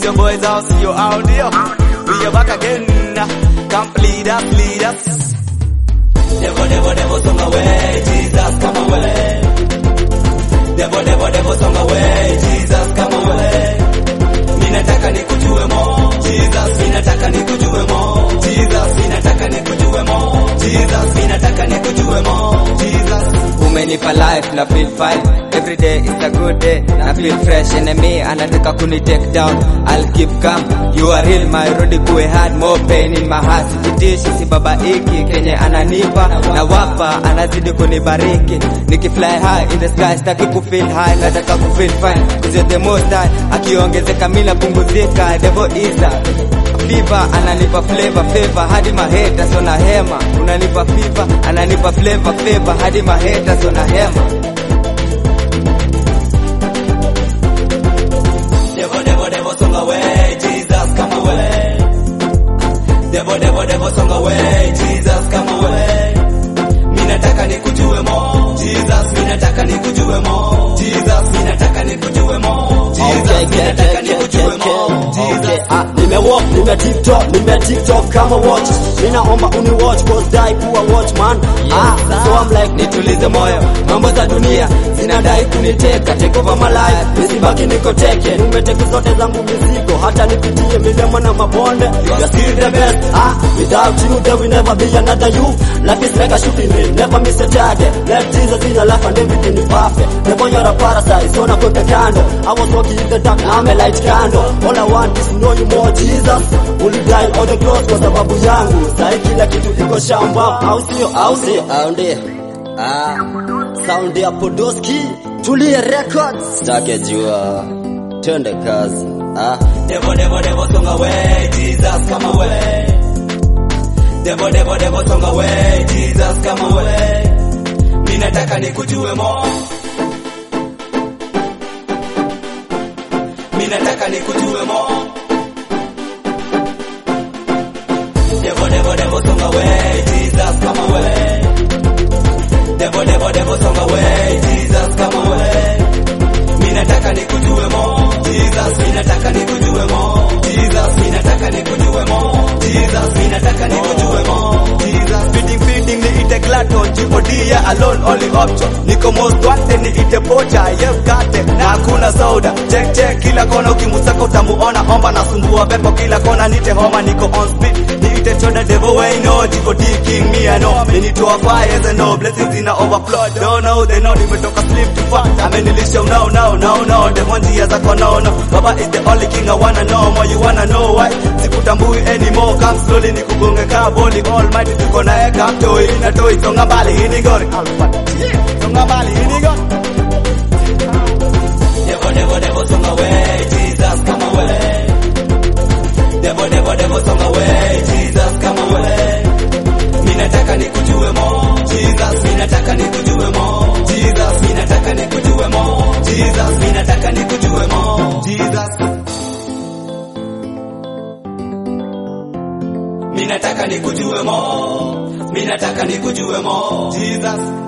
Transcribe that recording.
your boys out, see you out there. We are back again. Come lead us, lead us. Devil, devil, devil, song away. Jesus, come away. Devil, devil, devil, song away. Jesus, come away. Ninataka nikujue mo. Jesus, ninataka nikujue mo. Jesus, ninataka nikujue mo. Jesus, ninataka nikujue mo. Jesus. umenipa life na feel fine every day is a good day na feel fresh enemy anataka kuni take down I'll keep calm you are real my road kuwe hard more pain in my heart sikitishi si baba iki kenye ananipa na wapa anazidi kunibariki nikifly high in the sky sitaki ku feel high nataka ku feel fine cause you're the most high akiongezeka mimi napunguzika devil is a Fever ananipa flavor favor hadi maheta sona hema unanipa fever ananipa flavor favor hadi maheta sona hema Devil, devil, devil, song away. Jesus, come away. Devil, devil, devil, song away. Jesus, come away. Minataka nikujue mo. Jesus, minataka nikujue mo. Jesus, minataka nikujue mo. Jesus, minataka nikujue mo. Jesus. Ah, nimewalk, nime TikTok, nime TikTok kama watch. Ninaomba uni watch cause die kuwa watchman. Ah, so I'm like nitulize moyo mambo za dunia zinadai kuniteka take over my life nisibaki niko teke. Nimeteke zote zangu mizigo, hata nipitie milima na mabonde. You're still the best. Ah, without you there will never be another you. Life is like a shooting range, never miss a target. Let Jesus in your life and everything is perfect. Never you're a parasite, so not the candle. I was walking in the dark, now I'm a light candle. All I want is to know you more Jesus. Only die on the cross kwa sababu yangu. Sahi kila kitu iko shamba, au sio? Au sio? Au ndio. Ah, sound ya Podoski. Tulie records. Stake jua. Twende kazi. Ah. Devil, devil, devil, song away. Jesus, come away. Devil, devil, devil, song away. Jesus, come away. Minataka nikujue mo. Minataka nikujue mo. Devil, devil, devil, song away. Jesus, come away. Devil, devil, devil, song away. Jesus, come away. Minataka nikujue mo. Jesus, minataka nikujue mo. Jesus, minataka nikujue mo. Jesus, minataka nikujue mo. Jesus, feeding feeding ni ite glato, jipodia alone only option. Niko most wanted ni ite pocha, yes kate na hakuna soda. Check check kila kona ukimusaka utamuona omba na sumbua pepo kila kona nite homa niko on speed. Ni ite choda devil way no, jiko D king me I know. Minitoa fires and no blessings in a overflow. Don't know they know nimetoka sleep to far. Amenilisha no no no no, the one njia zako no no. Baba is the only king I wanna know more you wanna know why. Sikutambui anymore, come slowly nikugonge kaboli almighty tuko naye kamtoi na toi songa mbali ini gori. Songa mbali ini gori. Devil, devil, devil, song away, Jesus, come away. Devil, devil, devil, song away, Jesus, come away. Minataka nikujue mo, Jesus, minataka nikujue mo, Jesus, minataka nikujue mo, Jesus, minataka nikujue mo, Jesus. Minataka nikujue mo, minataka nikujue mo, Jesus.